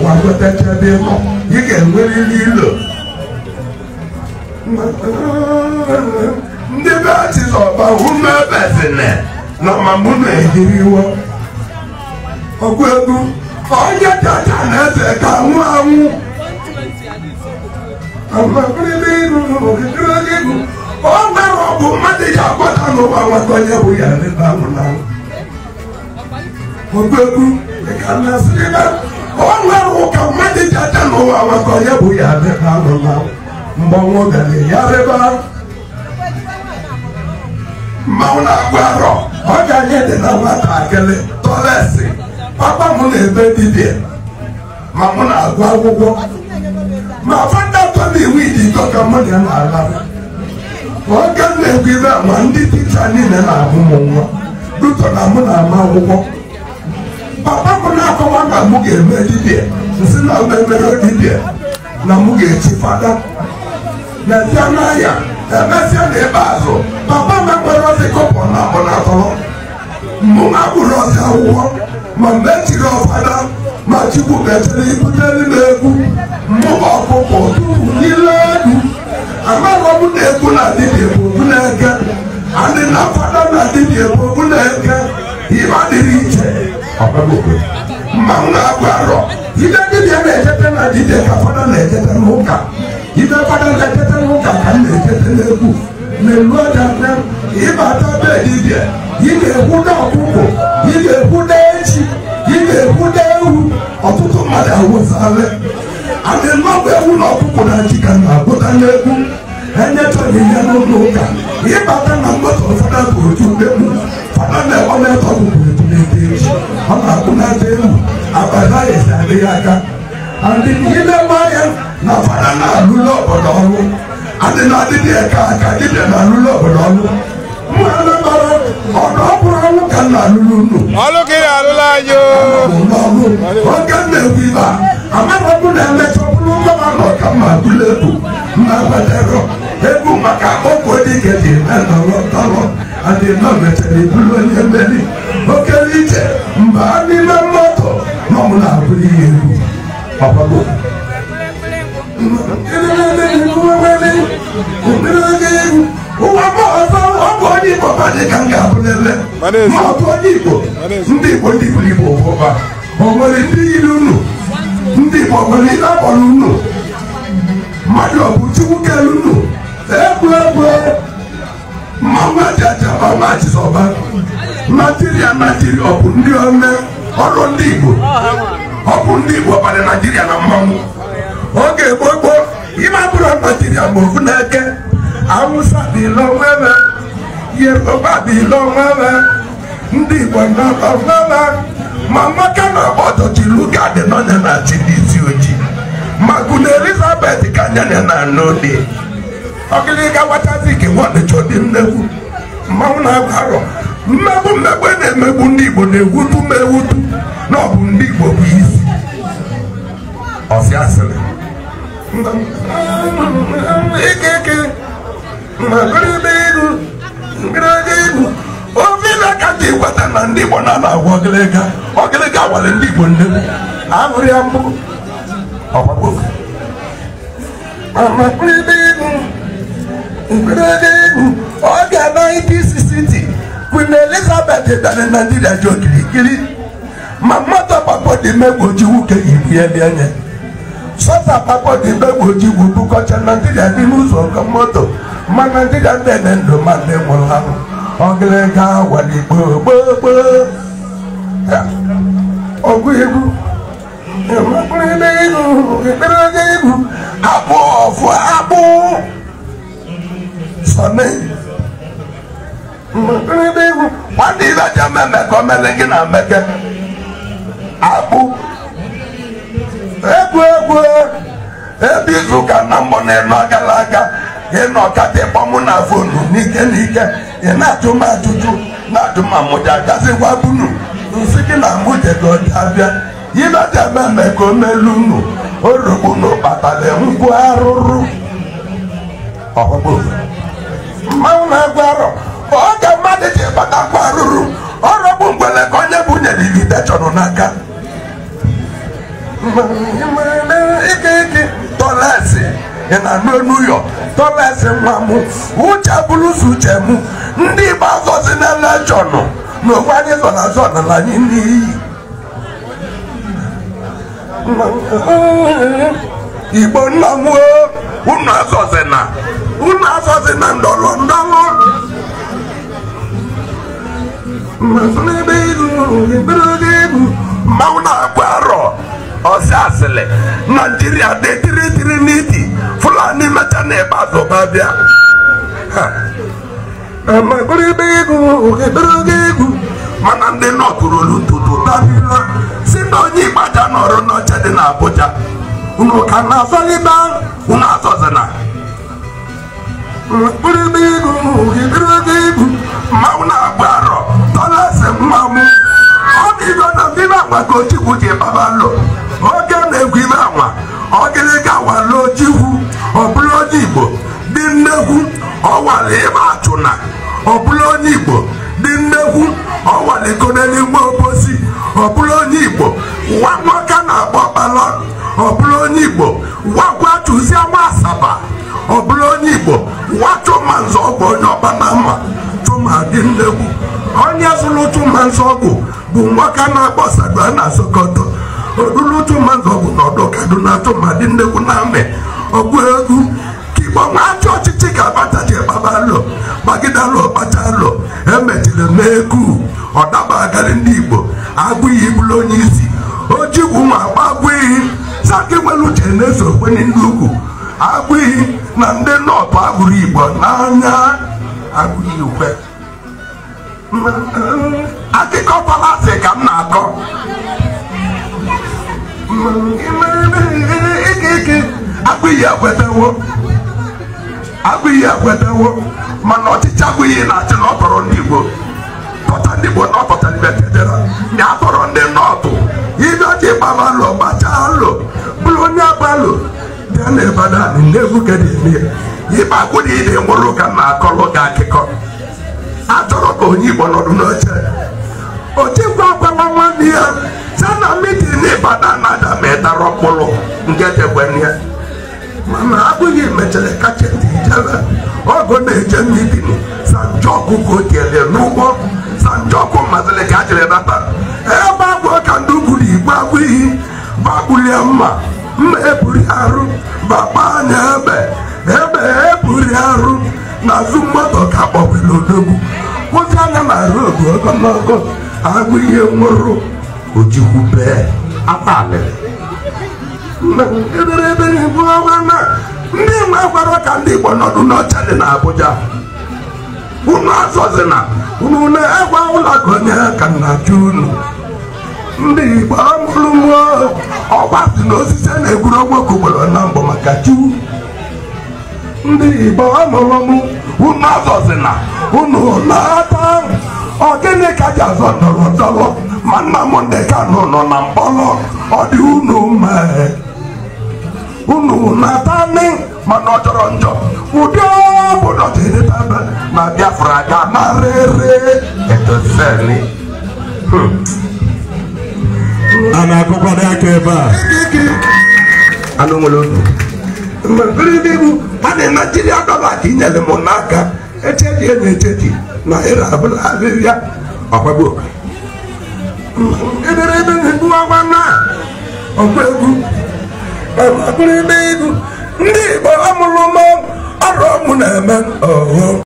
gbagotecha ebe ịnọ ị ga-enwerịrị ilo ndị be chizọba ume bezine na mamụ na-ehiriwo ọgụ egwu onye chacha na eze ka nwụ anwụ ọ nwere ọgụ mmadụ ji agbata n'ụwa nwata onye bụ ya ebe ahụ na ọgụ egwu ka nasịrị ebe ọ nwere ụka mmadụ ji aja n'ụwa nwata onye bụ ya ebe ahụ na mgbe ọnwụ gara ya rịba mmanwụ na-agụ arọ ọ ga-anye dị na nwatakịrị tọlesi papa m na-ebe dibịa ma mụ na-agụ akwụkwọ ma fada tọna iwu idiko ka mụ na na-ala oge m na-ekwu ibe ma ndị ticha niile na-ahụ m nwa duto na mụ na-ama akwụkwọ papa m na-akọwa na mụ ga-eme dibịa nsị na m emere dibịa na mụ ga-echi fada na-ebịa n'ahịa emesịa na ikpeazụ papa m ekpere ozi kọpọ na abụ na atọrọ mụ na bụrụ ozi akwụkwọ ma mgbe echiri ọfada ma chukwu mechara ibutere m egwu mụ ọkụkọ tupu n'ile egwu amarọ m na egwu na dibịa bụ obu na-eke adị na fada na dibịa bụ obu na-eke ibe adịrị iche mmanwụ na-agụ arọ ibe dibịa na-ejete na dibịa ka fada na-ejete n'ụka ibe fada na-ejete n'ụka ka m na-ejete n'egwu na-elu aja nne ịbata be dibịa ị ga-ekwuda ọkụkọ ị ga-ekwuda echi ị ga-ekwuda ewu ọtụtụ mmadụ awụsala adị nnọbụ ewu na ọkụkọ na ji ka na-agụta n'egwu enyechọghị ihe n'ụlọ ụka ịbata na mgbata fada bụ otu egwu fada na-ekwe metọ bụ otu na-ete echi ọ na-akpụ na-ata ewu abada esi adịghị aka adị n'ime ya na fada na-alụlụ obodo ọrụ adị na dibịa ka aka dibịa na-alụlụ obodo ọrụ mmanụ bara ọdụ ọbụrụ ọrụ ka na-alụlụ unu ọlụ ka ị na-alụla anyị o. n'ọrụ oge m na-ekwu ibe a amara m na-emecha ọbụrụ gọvanọ ka mma bụrụ egwu mma gbatara egwu maka okwu dike dị na nọrọ tọrọ adị nọ mechara ibulu onye mmeri okere iche mba n'ime mmadụ nọ m na-abụrụ ihe egwu ọgbago ụwa m ọzọ ọ bụ onye igbo badị ka m ga-abụ n'ele ma ọ bụ onye igbo ndị igbo ndị buru igbo ụba o nwere ndị yiri unu ndị igbo nwere ihe akpọrọ unu mmadụ ọ bụ chukwu kere unu egwu egwu mmanwụ ajaja ọnwa achịsọba naijiria naijiria ọ bụ ndị ome ọrụ ndị igbo ọ bụ ndị igbo bara naijiria na mmanwụ oge gboo gboo ime abụrụ naijiria ma ofu na-eke awụsa dị n'onwebe yoruba dị n'onwebe ndị igbo n'onwebe ma nwoke na ọgbọdọchilu ka dị n'onye na-achị ndị isi ojii ma gụna elizabeth ka nyanya na n'ode ọgịlịga wachazi ka nwadịcha dị nnegwu mmanwụ na-agba arọ mmegbu mmegbu a na-emegbu ndị igbo na-ewutu ma ewutu na ọ bụ ndị igbo bụ isi ọsị asịrị ike ike magịrịbe iru ngịrịga iru ovila ka dị gwata na ndị igbo na na-agwa ọgịlịga ọgịlịga wale ndị igbo nnegwu ahụrụ ya mbụ ọgbagbo amakịrịbe iru ngịrịga iru ọ ga-ana IPCC Queen Elizabeth bịara Naijiria ji okirikiri ma mmadụ ọgbakpọ dị megboji nwoke ibu ya bịa nye sọta akpakpọ dị megboji wu bukọcha Naijiria dị n'ụzọ nke moto ma Naijiria ndị dị ndụ ma ndị nwụrụ anwụ ọgịrịga wali gboo gboo gboo ọgụ egwu ekpere egwu abụ ọfụ abụ sọne mgbe egwu nwanne ibe aja mmemme ka o mere gị na mmeke akpụ egwu egwu ebe izu ụka na mbọ na-enu agala aga ị nọ kata ịkpọmụ na fonu n'ike n'ike ị na-ajụ m ajụjụ na-ajụ ma mụja gazigwa bunu nsị gị na mụjego abịa ibe aja mmemme ka o melu unu orogbu na ụkpatara ngwu arụrụ ọgbagbo mmanwụ na-agwa arọ oge mmadụ ji batakwa arụrụ ọrọbụ mgbele ka onye bunyere igide chọrọ n'aka ike ike tọlesi ị na-anụ enu yọ tọlesi nwa m uche bụrụzi uche m ndị igbo azọzi na lejọnụ na okwe anyị zọ na zọ na anyị n'iyi igbo nna m o unu azọzi na unu azọzi na ndọrọ ndọrọ mmanwụ na-agba arọ ọsị asịlị naijiria dị tiri tiri n'iti fulani mecha na ebe azụba bịa mana ndị nọtụrụlu ntutu tabila si na onye igbaja nọrọ n'oche dị n'Abuja unu ka na-azọlịba unu azọzina mmanwụ na-agba arọ tọlesi mmanwụ ọ bụ ibe na mbibe agwa ka ochikwu ji baba lụ oge na-egwu ibe anwa ọgịrịga wala ojikwu ọ bụrụ onye igbo dị nnekwu ọwala ịba achụna ọ bụrụ onye igbo dị nnekwu ọwala ikonenigwe obosi ọ bụrụ onye igbo nwa nwoke na-akpọ kpalọ ọ bụrụ onye igbo wakwa chụzie nwa asaba ọ bụrụ onye igbo nwa chụma nzọ ọgwụ onye ọba na mma chụma dị nnekwu onye zụrụ chụma nzọ ọgwụ bụ nwoke na-akpọ sagba na sokoto odulu chụma nzọ ọgwụ na ọdụ kaduna chụma dị nnekwu na amị ọgwụ egwu ka igbo nwa achọ ọchịchị ka abacha ji gbaba lụ gbagide lụ ọkpacha lụ emechiri n'eku ọdaba agarị ndị igbo agụiyi bụrụ onye isi ojigwu nwa agba agụiyi saka nwere uche na-eso okwenye ndị ugwu agụiyi na ndị nọọtụ agụrụ igbo n'anya agụiyi ukwe akụkọ palasi ka m na-akọ agụiyi ekwetewo agụiyi ekwetewo mana ọchịchị agụiyi na-achị na ọ tọrọ ndị igbo tọta ndị igbo na ọ tọta ndị betedera ya tọrọ ndị nọọtụ ibe ọ ji gbaba lụ gbachaa lụ bụrụ onye agbalụ bịa na Ibadan na-egwu kedeme ibe agwụrụ ide nwụrụ ka m na-akọrọ gị akụkọ achọrọ ka onye igbo nọdụ n'oche ochekwa agwawa nwanne ya sana mitin n'Ibadan na-ada ma ịdara ọkpụrụ nke degbenye mana abụghị mechara kacheti ijebe ọgụ na-eje mitin sanjọkụ ka o tiere n'ụgbọ sanjọkụ mazịrị ka a jiri nata ebe agwọ ka ndị ugwuru igbo abụghị bagbulie mma mma eburi arụ baba anya ebe ebe eburi arụ n'azụ moto ka kpọbiri odogwu kwụsị anya na rodu ogologo agụ ihe nwụrụ ojikwu bee abalịrị ndị nwe gwara ka ndị igbo nọdụ n'ọcha dị n'Abuja unu azọzina unu na-egwa ụlọ onye ka nna-achụ unu ndị igbo amụrụ mmụọ ọgba si na osisi na-egwuru ogboke ugboro na mbụ maka chu ndị igbo amụrụ m unu azọzina unu na-ata ọgịnị ka ji azọ ndọrọ ndọrọ ma nna m ndị ka nọ nọ na mkpọrọ ọ dị unu mee unu na-ata nị mana ọ jọrọ njọ ụdị obodo dịrịtabe na Biafra ga na rere etoseni a na-akụkwado aka ebe a anụ nwere otu mgbe bụ a na naijiria dọla ka inyere m n'aka echeji enyi echeji na ịra abụla ahịhịa ọgbagbo ederebe na-egbu agwa na ọgba egwu ọgbakụrụ ebe egwu ndị igbo amụrụ m ọrụ ọmụ na-eme ọghọm